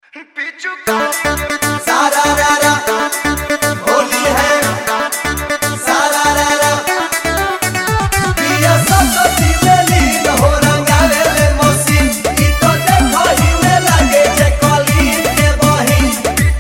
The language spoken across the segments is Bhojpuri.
सारा रा रा होली है सारा रा रा पिया सरस्वती में लीन हो रंगावे ले मौसी ई तो देखो ही में लगे जे कली के बही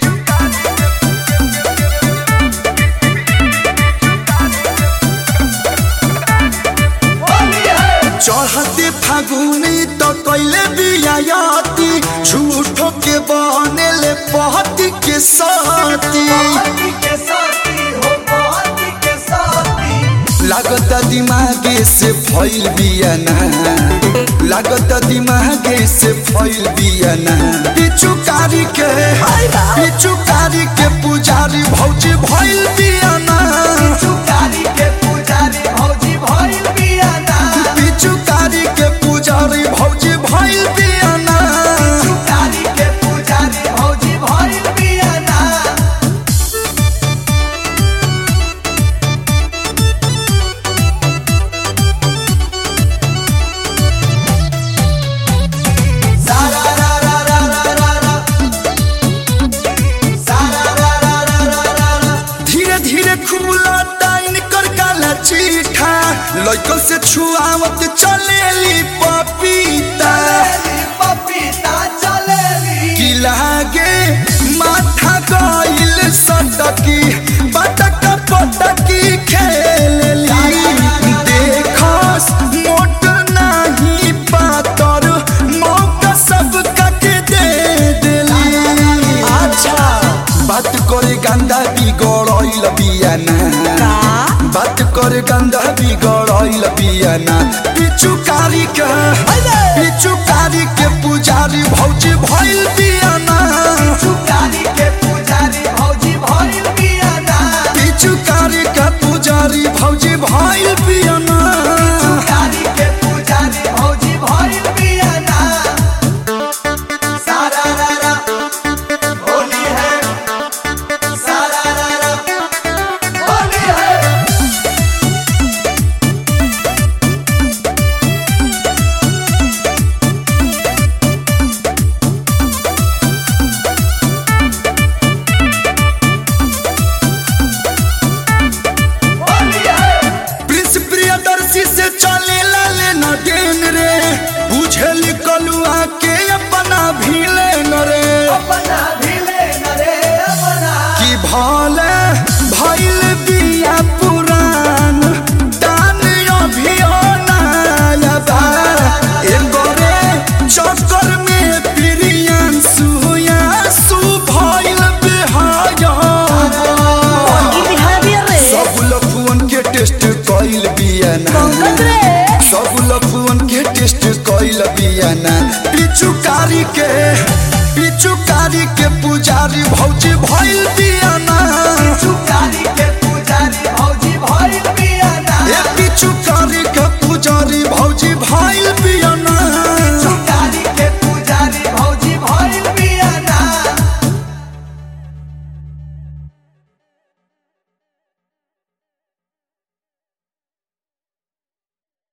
होली है चढ़ते फागुनी तो कैले बियाती झूठो के बनेले पहती के साथी पति के साथी हो पति के साथी लागत दिमागे से फैल बियाना लागत दिमागे से फैल बियाना पिचुकारी के पिचुकारी के पुजारी भौजी भैल बियाना चुकारी के पुजारी भौजी भइल बियाना पिचुकारी के पुजारी भौजी भैल बियाना चुकारी के पुजारी भौजी भइल बियाना सारा रा रा रा रा रा रा सारा रा रा रा रा रा रा धीरे धीरे खुला टाइन कर काला चीठा लड़कों से छुआवत चलेली पपीता चलेली पपीता चलेली की लागे माथा गइल सटकी बटक पटकी खेलेली देखस मोट नाही पातर मौका सबका के दे देली अच्छा बात करे गंदा बिगड़ल बियाना बात करे गंदा बिगड़ल बियाना पिचुकारी के पिचुकारी के पुजारी भौजी भइल बियाना चुकारी के पुजारी भौजी भइल बियाना पिचुकारी के पुजारी भौजी भइल बियाना चुकारी के पुजारी भौजी भइल बियाना सारा रा रा होली है सारा रा रा होली है होली है प्रिंस प्रियदर्शी से चले लाले न डेन रे बुझल कलुआ के अपना भीले न रे अपना भिले नरे अपना कि भले भइल बिया पुरान दान अभियानायबा एगोरे चक्कर में प्रियन सुया सु भइल बिहाया सब लफुअन के टेस्ट कइल बियाना सब लफुअन के टेस्ट कइल बियाना पिचुकारी के पिचुकारी के पुजारी भौजी भइल बियाना चुकारी